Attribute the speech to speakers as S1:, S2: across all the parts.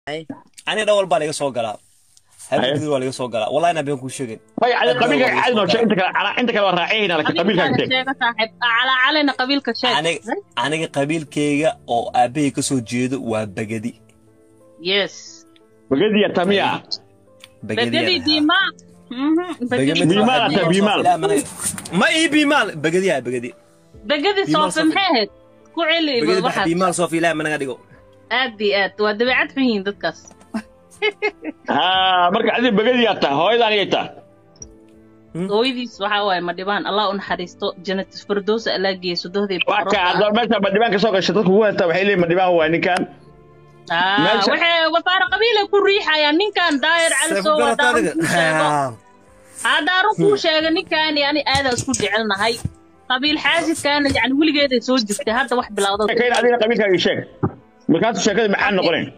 S1: aniga dhan walbaa laga soo galaa habeenkii waa laga soo galaa wallahi inaan been kuu sheegin
S2: may adi qabiilka caadi noo sheeg inta kale ana inta kale waa raacayna laakiin qabiilkaaga sheeg
S3: sheega saaxiib calaa calina qabiilka sheeg
S1: aniga aniga qabiilkayga oo aabbahay ka soo jeedo waa bagadi
S3: yes
S2: bagadiya tamiya
S3: begedi diimaa
S2: Biimaal ata, biimaal.
S1: ma ii biimaal bagadiyaa bagadi
S3: begedi
S1: Biimaal
S3: soofe
S1: Sofi.
S3: maxay ahayd ku celi
S1: bagadi bax
S3: waxaas
S1: biimaal soofi ilaahi managa dhigo
S3: aad iyo aad waa dabeecad xun yihiin dadkaas
S2: ha marka adi bagadiyaa taa hooyada anigay taa
S3: hooyadiis waxaa waaye ma dhibaan allah u naxariisto janatis firdowsa allaa geeyo sodohdii
S2: waa ka hadda meesha madhibaan ka soo gashay dadku ku haystaa waxay leeyihin madhibaan waa ninkan meesha-
S3: waxay wasaare qabiilay ku riixayaan ninkan daayir calisow haddaan run kuu sheego haddaan run kuu sheego ninkaani ani aadaa isku jecelnahay qabiil xaasidkaana yani weligeeday soo jirtay hadda wax bilowda
S2: kayn adiga qabiilkaaga sheeg markaasu sheekada macaan noqonayn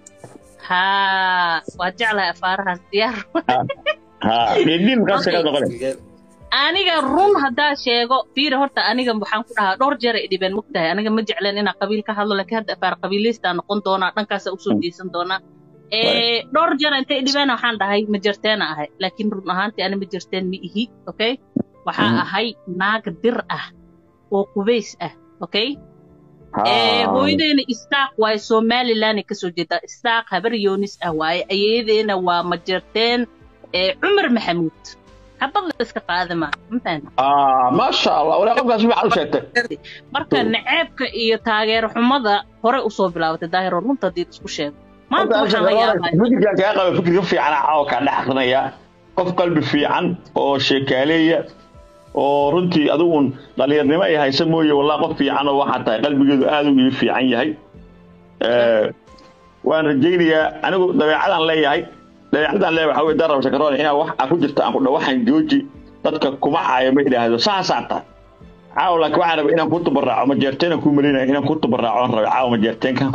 S3: haa waa jeclahay afaarahaas diyaar
S2: ha dhidhin markaas sheekada noqonayn
S3: aniga run haddaa sheego fiiri horta aniga waxaan ku dhahaa dhowr jeer ay dhibeen mogtahay aniga ma jecleen inaan qabiil ka hadlo laakiin hadda afaar qabiilaystaa noqon doonaa dhankaasa usoo jeesan doonaa Eh, dhowr jeer intay dhibeen waxaan dhahay ma jirteena ahay laakiin run ahaantii ani ma jirteen ma ihi okay waxaa
S2: Mhm.
S3: ahay naag dir ah oo qubays ah okay Eh, hooyadeena istaaq waaye somalilanay kasoo jeedaa istaaq habar yoonis ah waaye ayadeena waa ma jirteen eh, cumar maxamuud habad la iska qaadama mafahanta
S2: Ah, maasha allah walaa qofkaas waxaad u sheegtay
S3: marka naceebka iyo taageero xumada hore usoo bilaabatay daahiro runta hadii isku sheego maanta waxaan la yaabay
S2: fikirkaan kaa qaba fikir ka fiican caawa kaa dhex akrinaya qof qalbi fiican oo sheekaaleeya oo runtii adigun dhallinyarnimo ay haysa mooye wallah qof fiican oo waxaa tahay qalbigeedu aad u ii fiican yahay Eh, waan rajaynayaa anigu dabeecadaan leeyahay dabeecadaan leeyahay waxaa weye darab shakaroon inaa wax aa ku jirta aan ku dha waxaan jooji dadka kuma caayo ma idhaahdo saasaa tahay caawa laakiin waxaan rabay inaan ku tubaraaco ma jeerteenan ku malinaya inaan ku tubaraaco aan rabay caawa ma jeerteenkan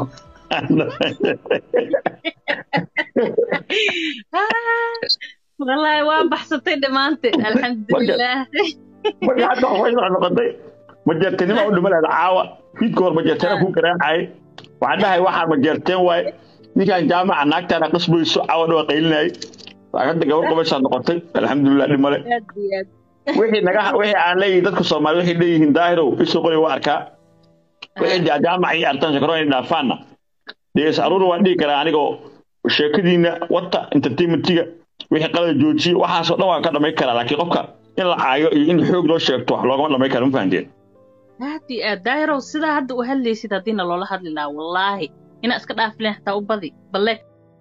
S3: wallaahi waa baxsatay dhammaanteed alxamdulilah
S2: marka hadda waxay soo noqotay majeerteenima u dhima lahayd caawa fiidka hor majeerteena ku garaacayay waxaan dhahay waxaan majeerteen waaye ninkaan jaamaca naagtaana qasbayso caawa dhawa qaylinayay hadda gabar qabaysaa noqotay alxamdulilah dhimale
S3: aad iyo aad
S2: wixii naga wixii aan leeyihin dadka soomaali waxay leeyihiin daahirow isoo qori waa arkaa wixii dee jaamaca iyo artaan shakaro inay dhaafaanna dees aruur waan dhihi karaa anigoo sheekadiina wata entertainmentiga wixii qalada joojiye waxaasoo dhan waan ka dhamay karaa laakiin qofka in la caayo iyo in xoog loo sheegto wax loogama dhamay kara ma fahanteen
S3: aad iyo aad daahirow sidaa hadda u hadlaysid haddiina loola hadli lahaa wallaahi inaa iska dhaafleen hataa u badi balle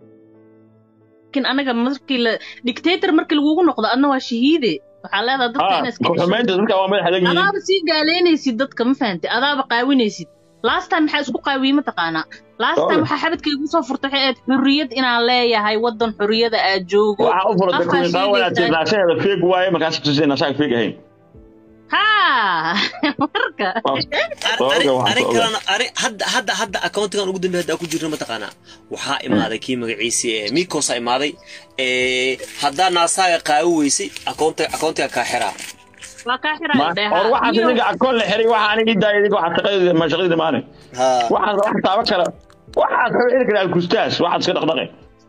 S3: laakiin anaga markii la dictator markii lagugu noqdo adna waa shahiide waxaa leedaha dadka
S2: ah
S3: ina iska
S2: ku-xumaynta dadka waa madax adag yihiin
S3: adaaba sii gaaleynaysid dadka ma fahantay adaaba qaawinaysid last time maxaa isku qaawiyey mataqaanaa last time
S2: Sorry.
S3: waxaa xabadkaygu soo furtay waxay ahayd xurriyad inaan leeyahay waddan xurriyada aad joogo
S2: waxaa u furatay
S3: Afkaa
S2: kuwii qaawan aad
S3: sheegaysaa.
S2: naasaheeda feeg waaye markaas tusay naasaha feeg ahayn
S3: haa marka
S1: Ani-
S2: Oga, waxaan
S1: ani
S2: ku ogaa.
S1: kalena ani hadda hadda hadda accountigan ugu dambeeya hadda ku jirna mataqaanaa waxaa imaaday kii magaciisi ee mikosa imaaday ee haddaa naasaaga qaawi weysay accountiga accountiga kaa xiraa
S3: waa kaa xiraa
S2: Ma- or waxaas idinka akoon la xiray waxa aniga ii daaya idinka waxaad shaqadeeda ma shaqadeeda maane
S1: ha
S2: waxaas wax taaba kara waxaad xubin xili kara alkustaas waxaad iska dhaqdhaqe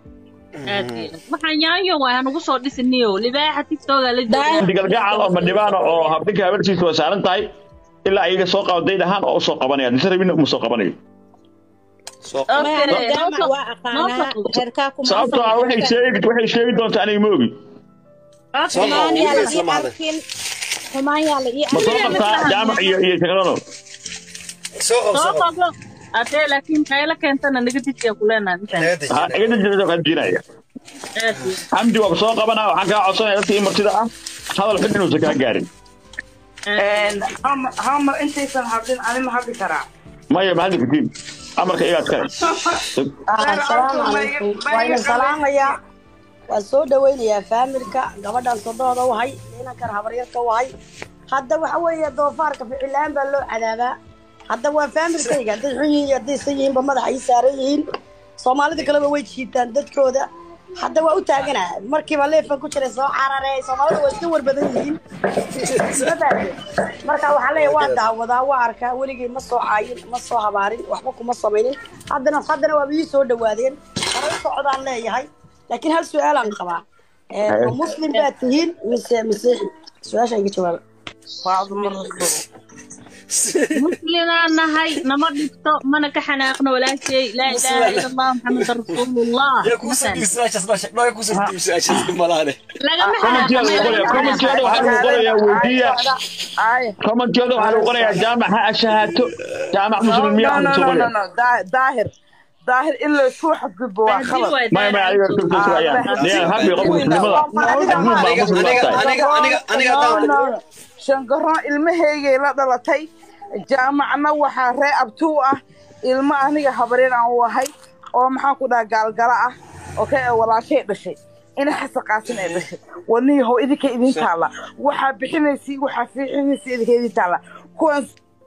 S3: waxaan yaanyo waa hanugu soo dhisiniyo libaaxa tiktoga la jooga
S2: digalgacal oo madhibaana oo habdhinka habartiisa waa saaran tahay ilaa ayaga soo qabaday dhahaan oo usoo qabanaya disa rabina uma soo qabanayo
S1: soo
S3: Okay,
S4: jaamac
S3: noo
S4: waa
S3: noo
S4: aqaanaa
S3: faqo.
S4: reerkaa kuma
S2: sababtoo ah waxay sheegi waxay sheegi doontaa aniga ma ogi
S1: Soo
S4: xumaan yaa la
S1: Isla
S4: ii
S1: maaday.
S4: arkin xumaan yaa la ii
S2: ma soo
S4: arkin
S2: qabtaa jaamac iyo iyo shaqadono
S1: soo qab
S3: soo
S1: soo qab
S3: qabo adee laakiin qaylo keentana naga dijiya kuleenahay intaan
S2: ha iga dajinaysa kaa diinaya xamdi waa soo qabanaa waxaan kaa codsanaya dadka ii martida ah hadal xun inuusan kaa gaarin
S5: hamar intaysan hadlin ani ma hadli karaa
S2: maya ma hadli kartiin amarka iyaad kale
S4: asalaamu calaykum waa idin salaamayaa waan soo dhawaynayaa faamilka gabadhan sodooda wahay inankan habaryarka wahay hadda waxa weeye doofaarka ficilaan baa loo cadaabaa hadda waa faamilkayga hadday xun yihiin iyo haddaysan yihiinba madaxa ii saaran yihiin soomaalida kaleba way jiitaan dadkooda hadda waa u taaganaa markiiba leefan ku jiray soo cararey soomaalida waa iska warbadan yihiin Madaxde. marka waxaa leeyahay waa daawadaa waa arkaa weligay ma soo caayin ma soo habaarin waxba kuma samaynin haddana haddana waaba ii soo dhawaadeen hore u socdaan leeyahay laakiin hal su-aalaan qabaa Ee, ma muslim baad tihiin mise masiixi su-aasha iga jawaaba
S5: faaduma rasuul
S3: muslimaan nahay nama dhibto mana ka xanaaqno walaashay laa ilaaha ila allah maxameda rasuulullah
S1: yaa kuusoo dhiib su-aashaas noo sheeg noo yaa kuusoo dhiib su-aashaas dhib malaane
S3: lagama
S2: Commenteeda lagu qorayaa commenteeda waxaa lagu qorayaa weydiiya
S5: ay
S2: commenteeda waxaa lagu qorayaa jaamac ha ashahaato jaamac muslim miyaa
S5: no
S2: ku
S5: no
S2: soo
S5: no no
S2: qoraya
S5: no daa- daahir daahir in laysku xadgudbo waa khalad
S2: maya maya adiga ku soo qorayaan dee habi qof muslimada adduun baa
S1: aniga
S2: muslim
S1: aniga
S2: baa tahay
S1: aniga aniga aniga haddaan
S5: No, no. shangaroon ilmahaygay la dhalatay jaamacna waxaa ree abtuu ah ilmo aniga habareen aan u ahay oo maxaan ku dhaha gaalgala ah oo ka walaashay dhashay ina xasaqaasin ay dhashay waniyahow idinka idin taalla waxaa bixinaysi waxaa fiixinaysi idinka idin taalla kuwan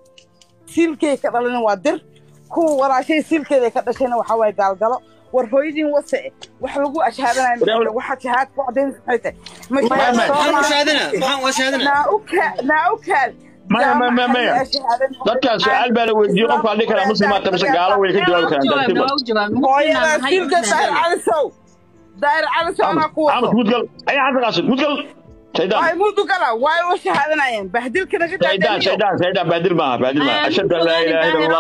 S5: siilkay ka dhalin waa dir kuwa walaashay siilkeeda ka dhashayna waxaa waaye gaalgalo war hooyadiin wase wax lagu ashhaadanayo waxaa shahaad ku cadaynaysa maxay tahay
S1: maxaan u shahaadana maxaan u shahaadana
S5: naa u kaa naa u kaad
S2: maya maya maya maya dadkaan su-aal baa la weydiiyey qofka adhi karaa muslimaa tabase gaalo way ka jawaabi karaan dartiba
S5: hooyada silka daahir calisow daahir calisow anaa ku
S2: amas
S5: wato
S2: mudgal ayaa xasan qaasim mudgal shaydaan
S5: waay mudu gala waay u shahaadanayeen bahdilka naga
S2: shaydaan
S5: taaganiyo
S2: shaydaan shaydaan baadil maaha baadil maaha ashhadu an laa ilaaha ila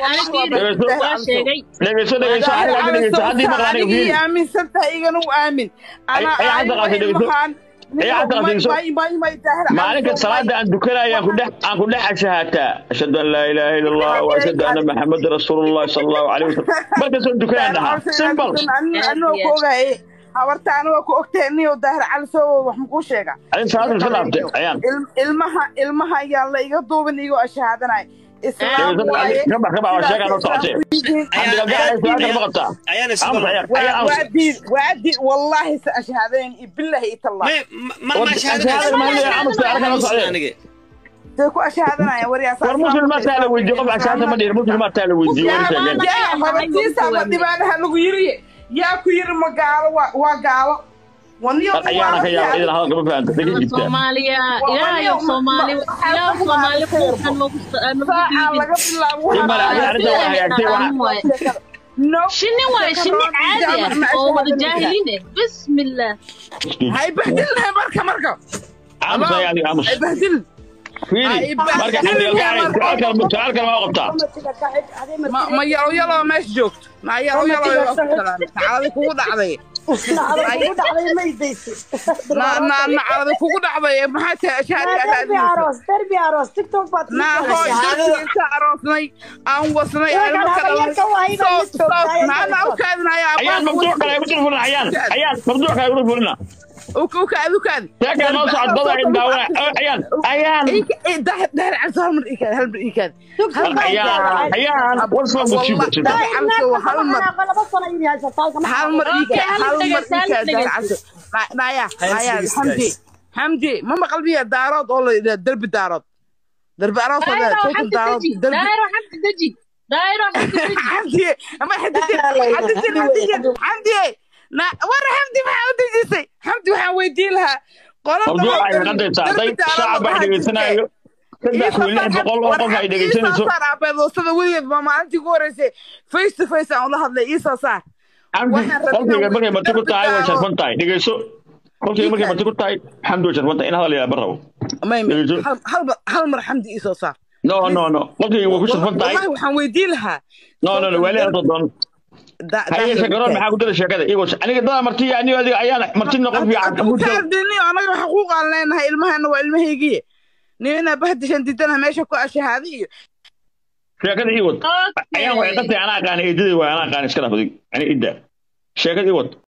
S2: allah dhegeyso dhegeyso aniga hadda dhegeyso haddii maqla aniga
S5: anigii
S2: fiiri
S5: aaminsan tahay igana u aamin anaa
S2: Ay- ay hadda qaatay dhegeyso. Ay hadda qaatay dhegeyso. maalinka salaada aan dukanaya aan ku dhex aan ku dhex ashahaataa ashhadu an laa ilaaha ila allah wa ashhadu anna maxamada rasuulullah sala allahu calayhi wasalam markaasoo dukanaan dhahaa simple
S5: anoo ku ogaye habarta anigoo ku ogtahay niyo daahir calisow wax makuu sheega
S2: adin salaada iska dhaaftay ayaan
S5: Il- ilmaha ilmaha ayaan la iga duubin igoo ashahaadanay islaam
S2: Dhegeyso,
S5: waaye
S2: ka bax ka bax waa sheegaa noo socotee
S1: Ayaan-
S2: Cabdigaga su-aal kale ma qabtaa
S1: ayaan
S2: aamus
S1: isugu
S2: ayaan
S5: waa
S2: ayaan
S5: waa
S2: aamus
S5: diid waa diid wallaahi sa ashahadayn billahi itallah
S1: ma ma ma
S2: Shahaadada ma hadlaya, aamus su'aal kale ma socdee
S1: aniga
S5: say ku ashahaadanayaan waryaas
S2: war muslimaadkaa la weydiiye qof ashaata ma dhihin muslimaadkaa la weydiiye war sheegeen
S5: yaa habartiisaaba dhibaanaha lagu yiriye yaa ku yiri ma gaalo waa waa gaalo waniyo
S2: ayaana ka yaaba idan hadalka ma fahanta daga jibtaa
S3: soomaaliya ilaahayo soomaali ilaaha soomaali kuukan nagu
S5: saacaa laga bilaabo
S2: Imala, adiga arrinta waa hagaagtay, waa-
S5: no
S3: shinni waaye shinni caadi ah oo wada jaahiliin eh bismillah
S5: hay bahdilnahay marka marka
S2: aamus ayaa adiga aamus
S5: hay bahdil
S2: fiiri marka cabdigaga su-aal kale su-aal kale ma qabtaa
S5: ma ma yalo yalo meesha joogto ma yalo yalo nacaladi kugu dhacday na na nacaladi kugu dhacday maxaa tahay ashhaadka naa hooy dadkii inta aroosnay aan wasnay aan marka dhalnay maana u kaadinaya
S2: ayaan mabduuc kale ay ku dul fulina ayaan ayaan mabduuc kale ay ku dul fulina
S5: ukaadi ukaadi
S2: sheekaa noo socod dada in daawana ayaan ayaan
S5: dahir dahir cabsi hal mar iikaad hal mar iikaad
S2: ayaan ayaan wasfa musiibo jirta
S5: hal mar hal mar iikaad hal mar iikaad dahir cabsi naya naya xamdi xamdi ma maqal miya daarood oo la yidhaha derbi daarood derbi aroos oo la
S3: daayiro
S5: yidhaha
S3: xamdi
S5: daarood
S3: deji
S5: derbi
S3: daayiro xamdi deji daayiro xamdi deji
S5: xamdi ama xadidin xadidin xadidin xamdi na war xamdi maxaa u dejisay xamdi waxaan weydiin lahaa
S2: mabduuc ay qadaysaa day shacab ay dhegeysanayo saddex kun lix boqol oo qof ay dhegeysanayso
S5: abeedoosada weligeed baa maalintii ugu horeysay face to face aan ula hadlay iisoo saar
S2: xamdi qolkayga markay marti ku tahay way sharfan tahay dhegeyso qolkayga markay marti ku tahay xamdi way sharfan tahay in hadal yaa barrabo
S5: may
S2: Dhegeyso.
S5: hal- hal mar- hal mar xamdi iisoo saar
S2: no no no qolkayga way ku sharfan tahay
S5: wallahi waxaan weydiin lahaa
S2: no no no waali hadda doon
S5: Da-
S2: haye
S5: da-
S2: shakaroon maxaa ku dara sheekada iyagoo aniga dada marti aniga adiga ayaan martina qof fiican
S5: Hadda u kaardini anaga xaquuqaan leenahay ilmahana waa ilmahaygiye nina bahdishan didana meesha ku ashahaaday iyo
S2: sheekada ii wad ayaan way qatay anaa aqaan eedadii waa anaa aqaan iska dhaafday ani idda sheekada ii wad